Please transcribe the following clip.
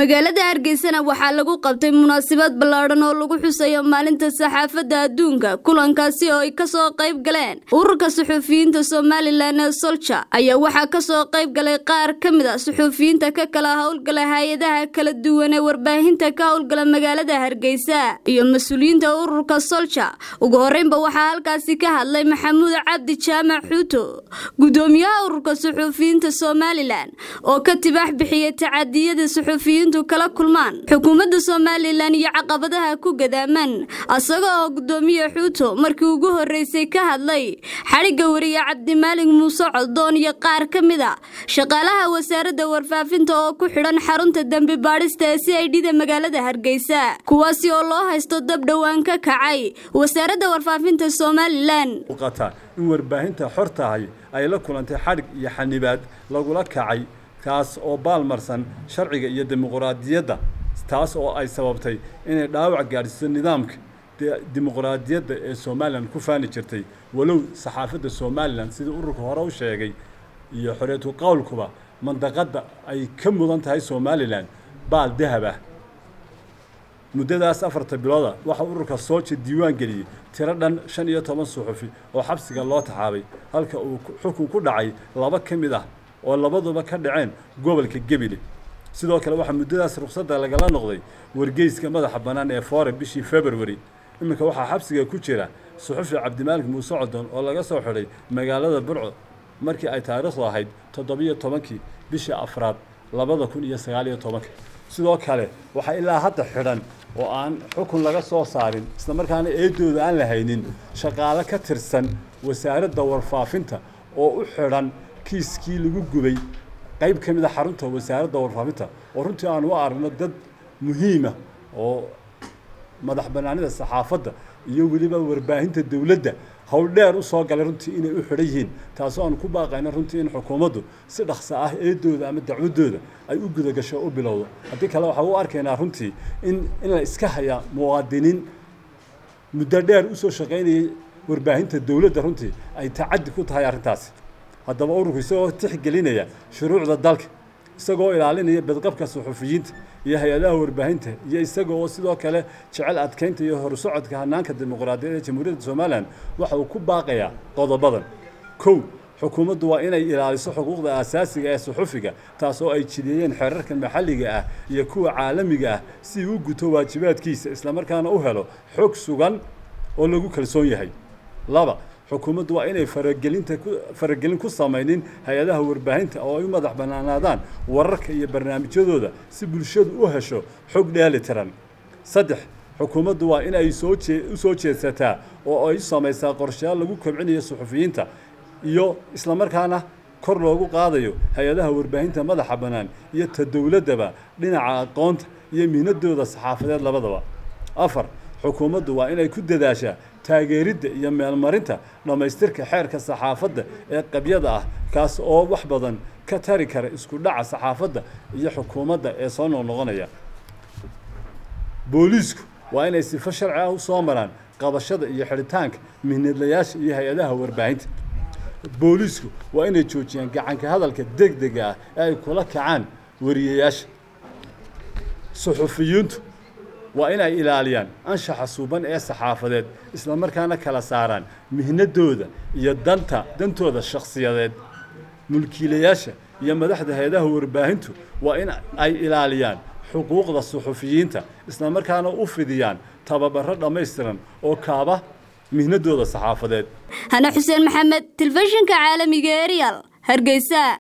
magaalada hargeysana waxaa lagu qabtay munaasabad ballaadhan oo lagu xusayo maalinta saxaafadda adduunka kulankaasi oo ay kasoo qayb galeen ururka suxuufiyiinta somalilan ee solja ayaa waxaa kasoo qayb galay qaar ka mid a suxuufiyiinta ka kala howlgala hay-adaha kala duwan ee warbaahinta ka howlgala magaalada hargeysa iyo mas-uuliyiinta ururka solja ugu horeynba waxaa halkaasi ka hadlay maxamuud cabdi jaamac xuuto gudoomiyaha ururka suxuufiyiinta somalilan oo ka tibaax bixiyay tacadiyada suxuufiyiin kala kulmaan xukuumadda somalilan iyo caqabadaha ku gadaaman asaga oo gudoomiye xuuto markii ugu horeysay ka hadlay xadhigga wariye cabdimaalig muuse coddoon iyo qaar ka mid a shaqaalaha wasaaradda warfaafinta oo ku xidhan xarunta dembi baadhista ee c i d da magaalada hargeysa kuwaasi oo loo haysto dab dhowaan ka kacay wasaaradda warfaafinta somalilan in warbaahinta xor tahay ay la kulantay xadhig iyo xanibaad lagula kacay taas oo baalmarsan sharciga iyo dimuquraadiyadda taas oo ay sababtay inay dhaawac gaadhsiiso nidaamka dimuquraadiyadda ee somalilan ku faani jirtay walow saxaafadda somalilan sidii ururka hore u sheegay iyo xoreetu qowlkuba mandaqadda ay ka mudan tahay somalilan baal dahab ah muddadaas afarta bilooda waxaa ururka sooja diiwaan geliyey tiro dhan shan iyo toban suxufi oo xabsiga loo taxaabay halka uu xukun ku dhacay laba ka mid ah oo labaduba ka dhaceen gobolka gebile sidoo kale waxaa muddadaas ruqsadda lagala noqday wargeyska madaxa bannaan ee foore bishii february iminka waxaa xabsiga ku jira suxufi cabdimaalik muuse codon oo laga soo xidhay magaalada burco markii ay taariikhdu ahayd toddobiyo tobankii bishii afraad labada kun iyo sagaaliyo tobanka sidoo kale waxaa ilaa hadda xidhan oo aan xukun laga soo saarin islamarkaana eedooda aan la haynin shaqaale ka tirsan wasaaradda warfaafinta oo u xidhan kiiskii lagu gubay qayb ka mid a xarunta wasaaradda warfaafinta oo runtii aan u aragno dad muhiima oo madax bannaanida saxaafadda iyo weliba warbaahinta dowladda howl dheer u soo galay runtii inay u xidhan yihiin taasoo aan ku baaqayno runtii in xukuumaddu si dhaqso ah eedooda ama dacwadooda ay u gudagasho u bilowdo haddii kale waxaa u arkaynaa runtii in in la iska hayaa muwaadiniin muddo dheer usoo shaqaynayay warbaahinta dowladda runtii ay tacaddi ku tahay arrintaasi haddaba ururku isagoo tixgelinaya shuruucda dalka isagoo ilaalinaya badqabka suxufiyiinta iyo hay-adaha warbaahinta iyo isaga oo sidoo kale jecel adkeynta iyo horsocodka hanaanka dimuqraadiyadda ee jamhuuriyadda somalilan waxa uu ku baaqayaa qodobadan kow xukuumaddu waa inay ilaaliso xuquuqda aasaasiga ee suxufiga taasoo ay jideeyeen xeerarka maxalliga ah iyo kuwa caalamiga ah si uu guto waajibaadkiisa islamarkaana u helo xog sugan oo lagu kalsoon yahay laba xukuumaddu waa inay faragelinta faragelin ku samaynin hay-adaha warbaahinta oo ay u madax bannaanaadaan wararka iyo barnaamijyadooda si bulshadu u hesho xog dheeli tiran saddex xukuumaddu waa in ay soo jee u soo jeedsataa oo ay u samaysaa qorshayaal lagu kobcinayo suxufiyiinta iyo islamarkaana kor loogu qaadayo hay-adaha warbaahinta madaxa bannaan iyo ta dowladdaba dhinaca aqoonta iyo mihnadooda saxaafadeed labadaba afar xukuumaddu waa inay ku dadaashaa taageeridda iyo meelmarinta dhammaystirka xeerka saxaafadda ee qabyada ah kaas oo wax badan ka tari kara isku dhaca saxaafadda iyo xukuumadda ee soo noqnoqonaya booliisku waa inay sifo sharci ah u soo maraan qabashada iyo xidhitaanka mihnadlayaasha iyo hay-adaha warbaahinta booliisku waa inay joojiyaan gacanka hadalka deg dega ah ee ay kula kacaan wariyayaasha suxufiyiintu waa in ay ilaaliyaan anshaxa suuban ee saxaafadeed islamarkaana kala saaraan mihnadooda iyo danta dantooda shakhsiyadeed mulkiilayaasha iyo madaxda hay-adaha warbaahintu waa in ay ilaaliyaan xuquuqda suxufiyiinta islamarkaana u fidiyaan tababaro dhammaystiran oo kaaba mihnadooda saxaafadeed hane xuseen maxamed telefishinka caalamiga ee real hargeysa